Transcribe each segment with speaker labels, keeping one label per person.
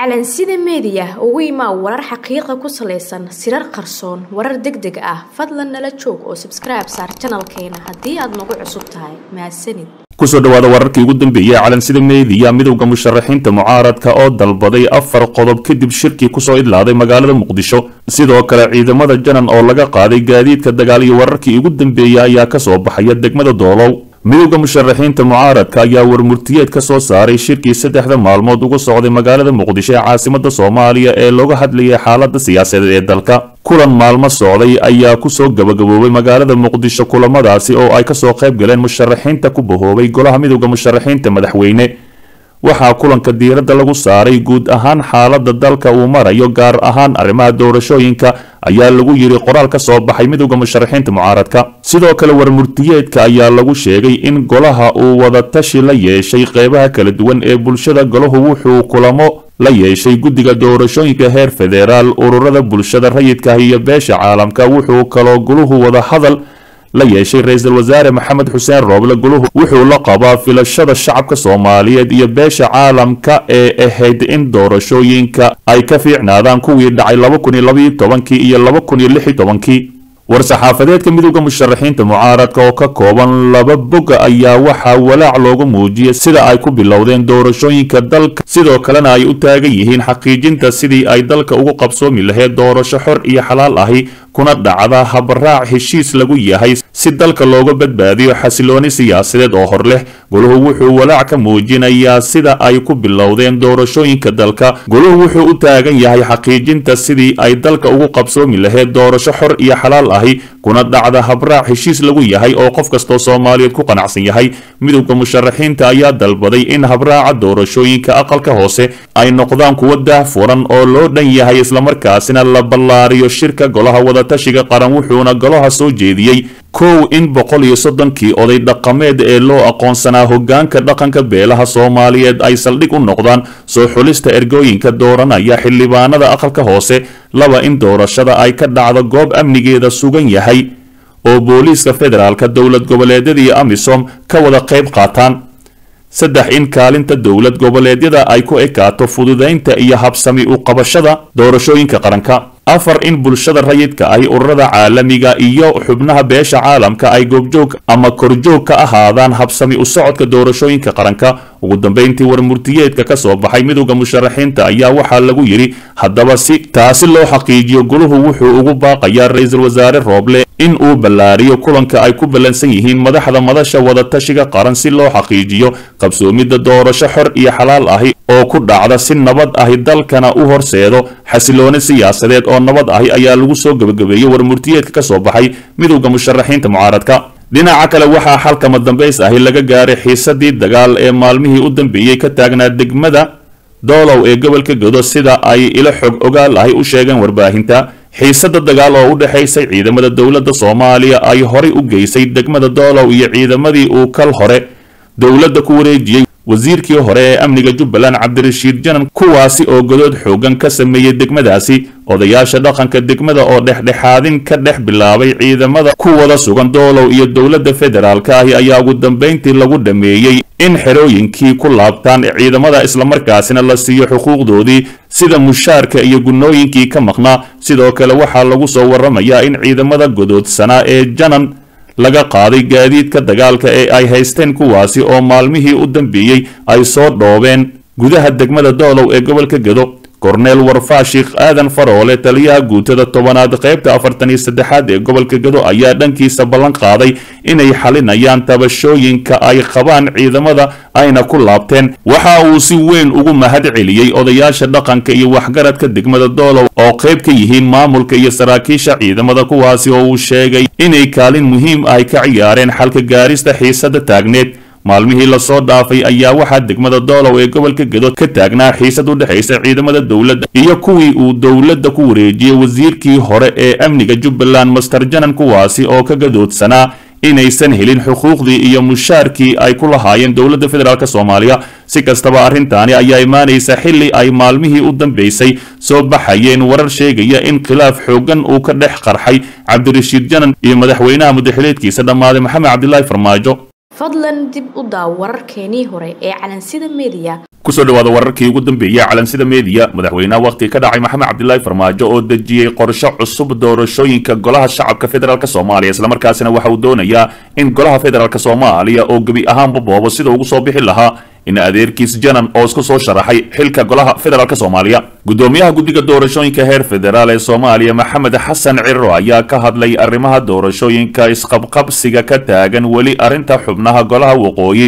Speaker 1: calansida meediya ugu imaa warar xaqiiqa ku salaysan sirar qarsoon warar deg deg ah fadlan nala joog oo sabskribe saar janalkeena haddii aad nagu cusub tahay mahadsanid
Speaker 2: kusoo dhawaada wararkii ugu dambeeyey calansida meediya midowda musharaxiinta mucaaradka oo dalbaday afar qodob kadib shirkii kusoo idlaaday magaalada muqdisho sidoo kale ciidamada janan oo laga qaaday gaadiidka dagaal iyo wararkii ugu dambeeyey ayaa kasoo baxaya degmada doolow midowda musharaxiinta mucaaradka ayaa warmurtiyeed ka soo saaray shirkii saddexda maalmood ugu socday magaalada muqdisho ee caasimada soomaaliya ee looga hadlayay xaalada siyaasadeed ee dalka kulan maalmo socday ayaa kusoo gabagaboobay magaalada muqdisho kulamadaasi oo ay kasoo qayb galeen musharaxiinta ku bahoobay golaha midowda musharaxiinta madaxweyne waxaa kulanka diiradda lagu saaray guud ahaan xaalada dalka uu marayo gaar ahaan arrimaha doorashooyinka ayaa lagu yiri qoraal ka soo baxay midowda musharaxiinta mucaaradka sidoo kale warmurtiyeedka ayaa lagu sheegay in golaha uu wadatashi la yeeshay qeybaha kala duwan ee bulshada golahu wuxuu kulamo la yeeshay guddiga doorashooyinka heer federaal ururada bulshada rayidka iyo beesha caalamka wuxuu kaloo goluhu wada hadal la yeeshay ra-iisul wasaare maxamed xuseen rooble guluhu wuxuu la qabaa filashada shacabka soomaaliyeed iyo beesha caalamka ee ahayd in doorashooyinka ay ka fiicnaadaan kuwii dhacay laba kun iyo labaiyo tobankii iyo laba kun iyo lix iyo tobankii war-saxaafadeedka midowda musharaxiinta mucaaradka oo ka kooban laba boga ayaa waxaa walaac loogu muujiyay sida ay ku bilowdeen doorashooyinka dalka sidoo kalena ay u taagan yihiin xaqiijinta sidii ay dalka ugu qabsoomi lahayd doorasho xor iyo xalaal ahi kuna dhacda habaraac heshiis lagu yahay si dalka looga badbaadiyo xasilooni siyaasadeed oo hor leh goluhu wuxuu walaac ka muujinayaa sida ay ku bilowdeen doorashooyinka dalka goluhu wuxuu u taagan yahay xaqiijinta sidii ay dalka ugu qabsoomi lahayd doorasho xor iyo xalaal ahi kuna dhacda habraac heshiis lagu yahay oo qof kastoo soomaaliyeed ku qanacsan yahay midowda musharaxiinta ayaa dalbaday in habraaca doorashooyinka aqalka hoose ay noqdaan kuwo daahfuran oo loo dhan yahay islamarkaasina la ballaariyo shirka golaha wadatashiga qaran wuxuuna golaha soo jeediyey kow in boqol iyo soddonkii oday dhaqameed ee loo aqoonsanaa hogaanka dhaqanka beelaha soomaaliyeed ay saldhig u noqdaan soo xulista ergooyinka dooranaya xildhibaanada aqalka hoose laba in doorashada ay ka dhacdo goob amnigeeda sugan yahay oo booliiska federaalka dowlad goboleedyada iyo amisom ka wada qayb qaataan saddex in kaalinta dowlad goboleedyada ay ku ekaato fududaynta iyo habsami u qabashada doorashooyinka qaranka afar in bulshada rayidka ahi ururada caalamiga iyo xubnaha beesha caalamka ay goobjoog ama korjoog ka ahaadaan habsami u socodka doorashooyinka qaranka ugu dambeyntii warmurtiyeedka ka soo baxay midowda musharaxiinta ayaa waxaa lagu yidhi haddaba si taasi loo xaqiijiyo goluhu wuxuu ugu baaqayaa ra-iisul wasaare rooble in uu ballaariyo kulanka ay ku ballansan yihiin madaxda madasha wadatashiga qaran si loo xaqiijiyo qabsoomidda doorasho xor iyo xalaal ahi oo ku dhacda si nabad ahi dalkana u horseedo xasilooni siyaasadeed oo nabad ahi ayaa lagu soo gebagabeeyey warmurtiyeedka ka soo baxay midowda musharaxiinta mucaaradka dhinaca kale waxaa xalkama dambays ahi laga gaaray xiisadii dagaal ee maalmihii u dambeeyey ka taagnaa degmada doolow ee gobolka godo sida ay ilo xog ogaal ahi u sheegeen warbaahinta xiisada dagaal oo u dhexaysay ciidamada dowladda soomaaliya ay horay u geysay degmada doolow iyo ciidamadii uu kal hore dowladda ku wareejiyey wasiirkii hore ee amniga jubbaland cabdirashiid janan kuwaasi oo godood xoogan ka sameeyey degmadaasi odayaasha dhaqanka degmada oo dhexdhexaadin ka dhex bilaabay ciidamada ku wada sugan doolow iyo dowladda federaalka ahi ayaa ugu dambayntii lagu dhameeyey in xerooyinkii ku laabtaan ciidamada islamarkaasina la siiyo xuquuqdoodii sida mushaarka iyo gunnooyinkii ka maqnaa sidoo kale waxaa lagu soo waramayaa in ciidamada godoodsanaa ee janan laga qaaday gaadiidka dagaalka ee ay haysteen kuwaasi oo maalmihii u dambeeyey ay soo dhoobeen gudaha degmada doolow ee gobolka gedo korneel warfaa sheikh aadan faroole taliyaha guutada tobanaad qaybta afartan iyo saddexaad ee gobolka gedo ayaa dhankiisa ballan qaaday inay xalinayaan tabashooyinka ay qabaan ciidamada ayna ku laabteen waxa uu si weyn ugu mahad celiyey odayaasha dhaqanka iyo waxgaradka degmada doolow oo qayb ka yihiin maamulka iyo saraakiisha ciidamada kuwaasi oo uu sheegay inay kaalin muhiim ah ka ciyaareen xalka gaarista xiisada taagneed maalmihii lasoo dhaafay ayaa waxaa degmada doolow ee gobolka gedo ka taagnaa xiisad u dhexaysa ciidamada dowladda iyo kuwii uu dowladda ku wareejiyey wasiirkii hore ee amniga jubbaland master janan kuwaasi oo ka gadoodsanaa inaysan helin xuquuqdii iyo mushaarkii ay ku lahaayeen dowladda federaalk soomaaliya si kastaba arrintaani ayaa imaanaysa xilli ay maalmihii u dambeysay soo baxayeen warar sheegaya in khilaaf xooggan uu ka dhex qarxay cabdirashiid janan iyo madaxweynaha mudaxileedkiisa dhammaaday maxamed cabdilaahi farmaajo
Speaker 1: fadlan dib u daaw wararkeenii hore ee calansida meediya
Speaker 2: kusoo dhawaada wararkii ugu dambeeyey calansida meediya madaxweynaha wakhti ka dhacay maxamed cabdilaahi farmaajo oo dejiyey qorshe cusub doorashooyinka golaha shacabka federaalk soomaaliya islamarkaasina waxa uu doonayaa in golaha federaalk soomaaliya oo gebi ahaanba boobo sida ugu soo bixi lahaa in adeerkiis janan oo isku soo sharaxay xilka golaha federaalk soomaaliya gudoomiyaha guddiga doorashooyinka heer federaal ee soomaaliya maxamed xasan ciro ayaa ka hadlay arrimaha doorashooyinka isqabqabsiga ka taagan weli arrinta xubnaha golaha waqooyi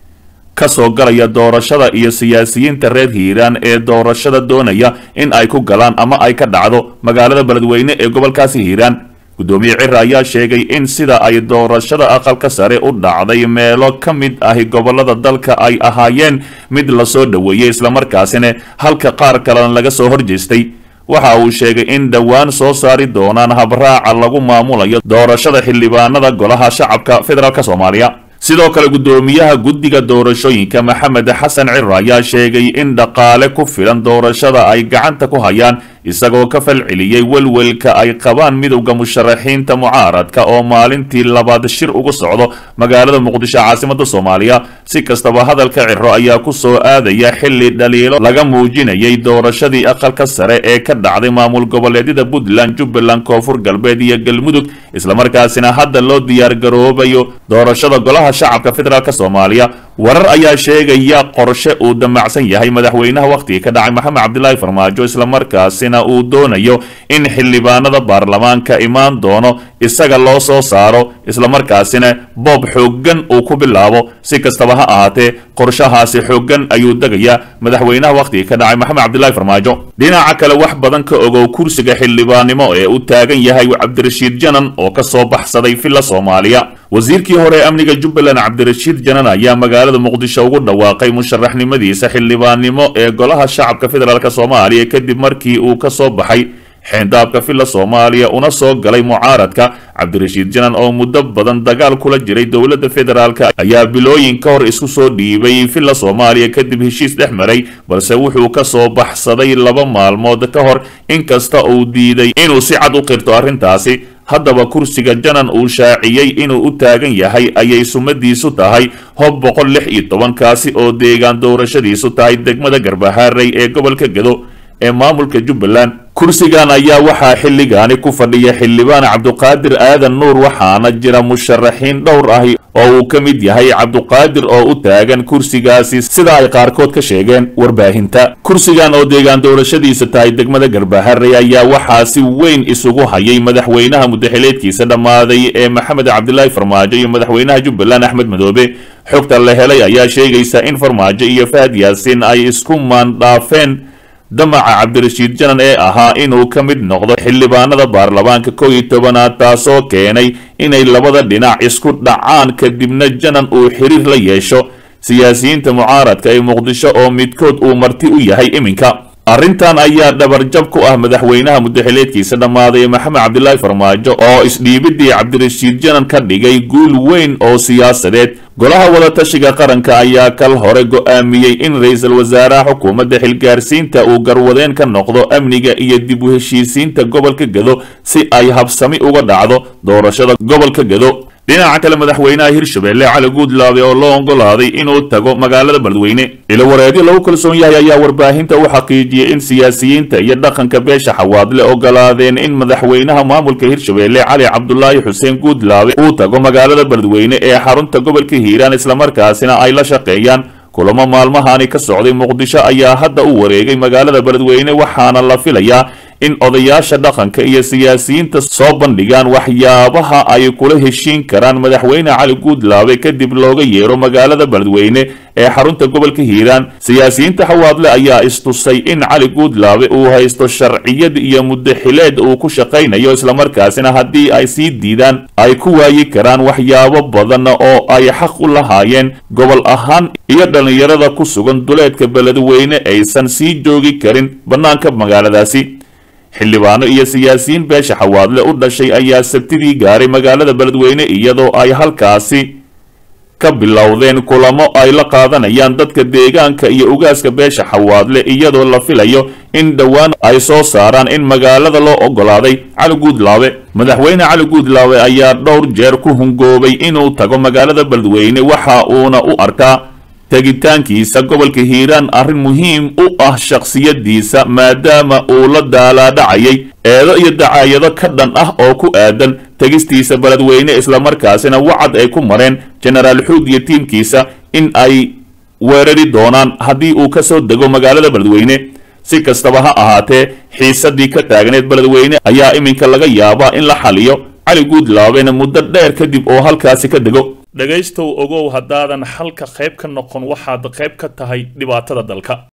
Speaker 2: kasoo galaya doorashada iyo siyaasiyiinta reer hiiraan ee doorashada doonaya in ay ku galaan ama ay ka dhacdo magaalada beledweyne ee gobolkaasi hiiraan gudoomiye cira ayaa sheegay in sida ay doorashada aqalka sare u dhacday meelo ka mid ahi gobolada dalka ay ahaayeen mid lasoo dhoweeyey islamarkaasina halka qaar kalena laga soo horjeestay waxa uu sheegay in dhowaan soo saari doonaan habraaca lagu maamulayo doorashada xildhibaanada golaha shacabka federaalk soomaaliya sidoo kale gudoomiyaha guddiga doorashooyinka maxamed xasan ciro ayaa sheegay in dhaqaale ku filan doorashada ay gacanta ku hayaan isagoo ka falceliyey welwelka ay qabaan midowda musharaxiinta mucaaradka oo maalintii labaad shir ugu socdo magaalada muqdisho caasimada soomaaliya si kastaba hadalka ciro ayaa ku soo aadaya xilli dhaliilo laga muujinayay doorashadii aqalka sare ee ka dhacday maamul goboleedyada puntland jubbaland koonfur galbeed iyo galmudug islamarkaasina hadda loo diyaargaroobayo doorashada golaha shacabka federaalk soomaaliya warar ayaa sheegaya qorshe uu damacsan yahay madaxweynaha wakhtiga ka dhacay maxamed cabdilaahi farmaajo islamarkaasina uu doonayo in xildhibaanada baarlamaanka imaan doono isaga loo soo saaro islamarkaasina boob xooggan uu ku bilaabo si kastaba ha ahaatee qorshahaasi xooggan ayuu degayaa madaxweynaha wakhtiga ka dhacay maxamed cabdilaahi farmaajo dhinaca kale wax badan ka ogow kursiga xildhibaannimo ee u taagan yahay cabdirashiid janan oo ka soo baxsaday villa soomaaliya wasiirkii hore ee amniga jubbaland cabdirashiid janan ayaa magaalada muqdisho ugu dhawaaqay musharaxnimadiisa xildhibaannimo ee golaha shacabka federaalk soomaaliya kadib markii uu ka soo baxay xeendaabka villa soomaaliya una soo galay mucaaradka cabdirashiid janan oo muddo badan dagaal kula jiray dowladda federaalk ayaa bilooyin ka hor isku soo dhiibay villa soomaaliya kadib heshiis dhex maray balse wuxuu ka soo baxsaday laba maalmood ka hor inkasta uu diiday inuu si cad u qirto arrintaasi haddaba kursiga janan uu shaaciyey inuu u taagan yahay ayay sumadiisu tahay hob boqol lix iyo tobankaasi oo deegaan doorashadiisu tahay degmada garbahaarey ee gobolka gedo ee maamulka jubbaland kursigan ayaa waxaa xilligaani ku fadhiya xildhibaan cabduqaadir aadan nuur waxaana jira musharaxiin dhowr ahi oo uu ka mid yahay cabduqaadir oo u taagan kursigaasi sida ay qaarkood ka sheegeen warbaahinta kursigan oo deegaan doorashadiisa tahay degmada garbaharey ayaa waxaa si weyn isugu hayay madaxweynaha mudaxileedkiisa dhammaaday ee maxamed cabdilaahi farmaajo iyo madaxweynaha jubbaland axmed madoobe xogta la helay ayaa sheegaysa in farmaajo iyo fahad yaasiin ay isku maandhaafeen damaca cabdirashiid janan ee ahaa inuu ka mid noqdo xildhibaanada baarlamaanka kow iyo tobanaad taasoo keenay inay labada dhinac isku dhacaan kadibna janan uu xiriir la yeesho siyaasiyiinta mucaaradka ee muqdisho oo midkood uu marti u yahay iminka arrintan ayaa dhabarjab ku ah madaxweynaha mudaxileedkiisa dhammaaday maxamed cabdilaahi farmaajo oo isdhiibidii cabdirashiid janan ka dhigay guul weyn oo siyaasadeed golaha wadatashiga qaranka ayaa kal hore go'aamiyey in ra-iisul wasaaraha xukuumadda xilgaarsiinta uu garwadeen ka noqdo amniga iyo dib u heshiisiinta gobolka gedo si ay habsami uga dhacdo doorashada gobolka gedo dhinaca kale madaxweynaha hirshabelle cali guudlaabe oo loo ogolaaday inuu tago magaalada beledweyne ilowareedyo lagu kalsoon yahay ayaa warbaahinta u xaqiijiyey in siyaasiyiinta iyo dhaqanka beesha xawaadle ogolaadeen in madaxweynaha maamulka hirshabelle cali cabdulaahi xuseen guudlaabe uu tago magaalada beledweyne ee xarunta gobolka hiiraan islamarkaasina ay la shaqeeyaan kulamo maalmahani ka socday muqdisho ayaa hadda u wareegay magaalada beledweyne waxaana la filayaa in odayaasha dhaqanka iyo siyaasiyiinta soo bandhigaan waxyaabaha ay kula heshiin karaan madaxweyne cali guudlaabe kadib looga yeero magaalada beledweyne ee xarunta gobolka hiiraan siyaasiyiinta xawaadle ayaa istusay in cali guudlaabe uu haysto sharciyad iyo muddaxileed uu ku shaqaynayo islamarkaasina haddii ay sii diidaan ay ku waayi karaan waxyaabo badan oo ay xaq u lahaayeen gobol ahaan iyo dhallinyarada ku sugan duleedka beledweyne aysan sii joogi karin bannaanka magaaladaasi xildhibaano iyo siyaasiyiin beesha xawaadle u dhashay ayaa sabtidii gaaray magaalada beledweyne iyadoo ay halkaasi ka bilowdeen kulamo ay la qaadanayaan dadka deegaanka iyo ugaaska beesha xawaadle iyadoo la filayo in dhowaan ay soo saaraan in magaalada loo ogolaaday cali guudlaabe madaxweyne cali guudlaabe ayaa dhowr jeer ku hungoobay inuu tago magaalada beledweyne waxa uuna u arkaa tegitaankiisa gobolka hiiraan arrin muhiim u ah shakhsiyadiisa maadaama uu la daalaadhacayay eedo iyo dacaayado ka dhan ah oo ku aadan tegistiisa beledweyne islamarkaasina wacad ay ku mareen jenaraal xuud iyo tiimkiisa in ay weerari doonaan haddii uu ka soo dego magaalada beledweyne si kastaba ha ahaatee xiisadii ka taagneed beledweyne ayaa iminka laga yaabaa in la xaliyo cali guudlaabena muddo dheer kadib oo halkaasi ka dego dhegaystow ogow haddaadan xalka qayb ka noqon waxaad qayb ka tahay dhibaatada dalka